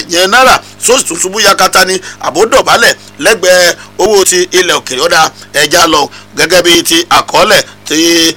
yẹn náírà sóòsì tún ṣubú yakata ni àbódọ̀bálẹ̀ lẹ́gbẹ̀ẹ́ owó ti ilẹ̀ òkèèrè ọ̀dà ẹja lọ gẹ́gẹ́ bí ti àkọọ́lẹ̀ ti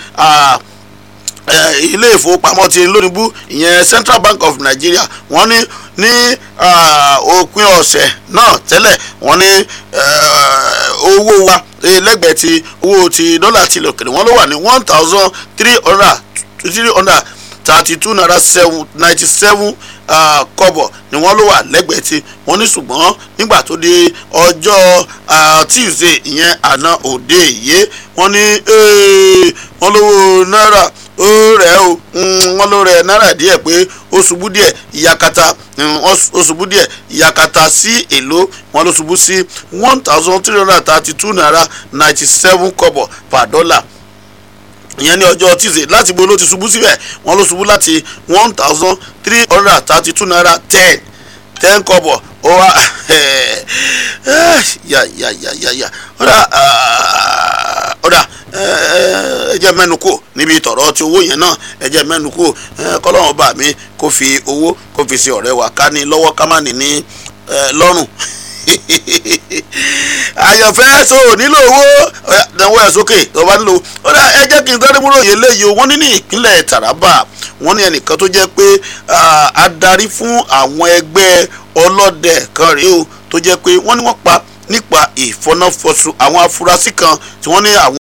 ilé ìfowópamọ́ ti lónìbù ìyẹn Central Bank of Nigeria wọ́n ní ní òpin ọ̀sẹ̀ náà tẹ́lẹ̀ wọ́n ní owó wa lẹ́gbẹ̀ẹ́ ti owó ti dọ́là ti ilẹ̀ òkèèrè wọ́n ló wà ní one thousand three hundred three hundred thirty two naira seven ninety seven kọ́bọ̀ ni wọ́n ló wà lẹ́gbẹ̀ẹ́ tí wọ́n ní ṣùgbọ́n nígbà tó di ọjọ́ Tuesday ìyẹn àná òde yìí wọ́n ní wọ́n lówó náírà ó rẹ̀ o wọ́n ló rẹ̀ náírà díẹ̀ pé ó ṣubú díẹ̀ ìyàkàtà ó ṣubú díẹ̀ ìyàkàtà sí èlò wọ́n ló ṣubú sí one thousand three hundred thirty two naira ninety seven kọ́bọ̀ per dollar ìyẹn ní ọjọ́ tuesday láti bo ló ti ṣubú síbẹ̀ wọ́n ló ṣubú láti one thousand three hundred thirty two naira ten ten kọ́bọ̀ ó wá yà yà yà yà yà ọ̀dà ọ̀dà ẹ jẹ́ mẹ́nu kò níbi tọ̀rọ̀ ti owó yẹn náà ẹ jẹ́ mẹ́nu kò kọ́lọ́run bá mi kó fi owó kó fi ṣe ọ̀rẹ́ wa ká ní lọ́wọ́ ká má ní ní lọ́rùn àyànfẹ́ so nílò owó ìdánwò ẹ̀ sókè tó bá nílò ó dá ẹ jẹ́ kí n sáré múlò yẹn léyìí o wọ́n ní ní ìpínlẹ̀ Taraba wọ́n ní ẹnìkan tó jẹ́ pé adarí fún àwọn ẹgbẹ́ ọlọ́dẹ kan rèé o tó jẹ́ pé wọ́n ní wọ́n pa nípa ìfọnáfọsù àwọn afurasí kan tí wọ́n ní àwọn